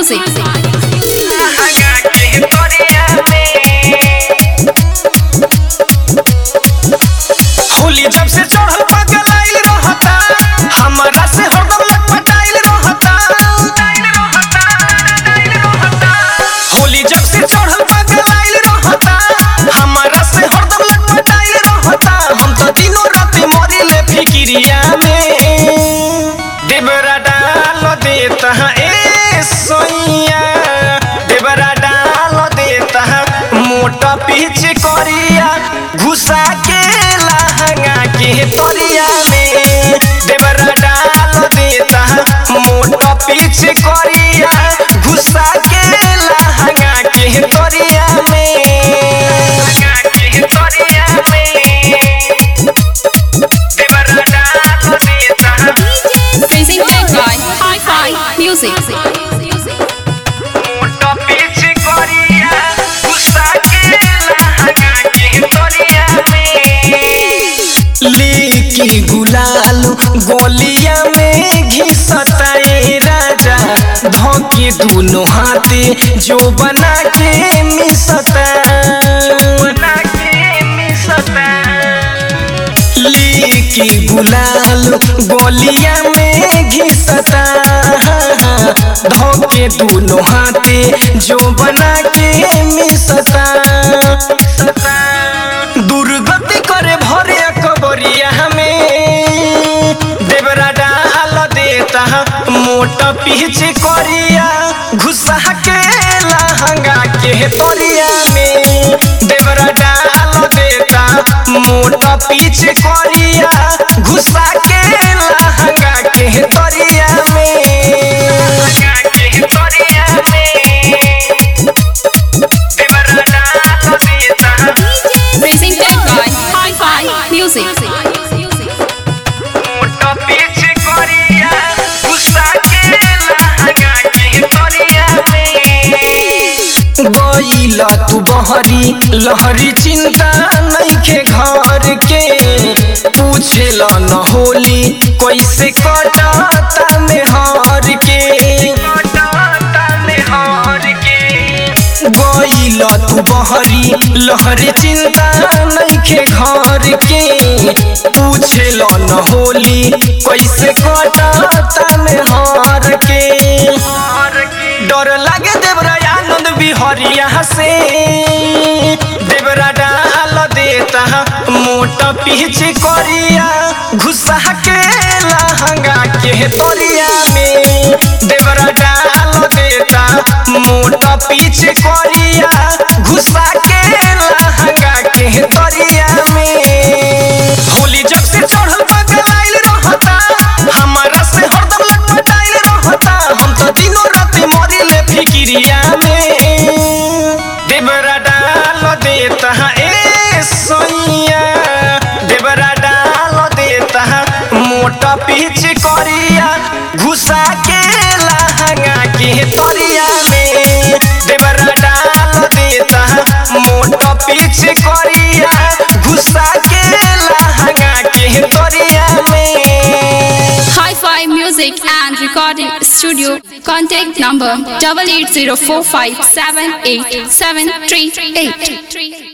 Music. Holi जब से चढ़ल पगलाइल रहता हमरा से हरदम लटपटाइल रहता होली जब से चढ़ल पगलाइल रहता हमरा से हरदम लटपटाइल रहता हम तो दिनों रात मरिले फिकिरिया में देवरा डाल देता ए सोइया देवरा डाल देता मोटा पीछ करिया घुसा के लहंगा के तरिया में देवरा डाल देता मोटा पीछ करिया घुसा के लहंगा के तरिया में के तरिया में देवरा डाल देता Presented by Hi-Fi Music. मोटा पीछ करिया गुस्सा के लहंगा के तोरिया में लेकी गुलाल गोलिया में घिसता ए राजा धोके दोनों हाथे जो बना के मिसता बना के मिसता लेके गुलाल गोलिया में घिसता धोके दोनों हाथे जो बना के मिसता दुर्गति करे भरे कबरिया हमें देवरा डाल देता मोटा पीछे करिया घुसा के लहंगा के तोरिया में देवरा डाल देता मोटा पीछे करिया घुसा के लहंगा के तोरिया में के तोरिया में देवरा डाल देता Presented by Hi-Fi Music. मोटा पीछे करिया गुस्सा के लहंगा के तोरिया में गईला तू बहरी लहरी चिंता नइखे घर के पूछेला न होली कैसे कटाता में हार के कटाता में हार के गईला तू बहरी लहरी चिंता नइखे घर के पूछेला न होली कैसे कटाता में हार के डर लागे देवरा आनंद बिहरिया से देवरा डाल देता मोटा पीछे करिया घुसा के लहंगा के तोरिया में देवरा डाल देता मोटा पीछे करिया घुसा के लहंगा के तोरिया में होली जब से चढ़ल पगलाइल रहता हमारा से हरदम लटपटाइल रहता हम तो दिनों रात मरिले फिकिरिया में देवरा डाल देता ए सोइया देवरा डाल देता मोटा पीछ करिया घुसा के लहंगा के तरिया में देवरा डाल देता मोटा पीछ करिया घुसा के लहंगा के तरिया में Hi-Fi Music and Recording Studio. Contact number double eight zero four five seven eight seven three eight.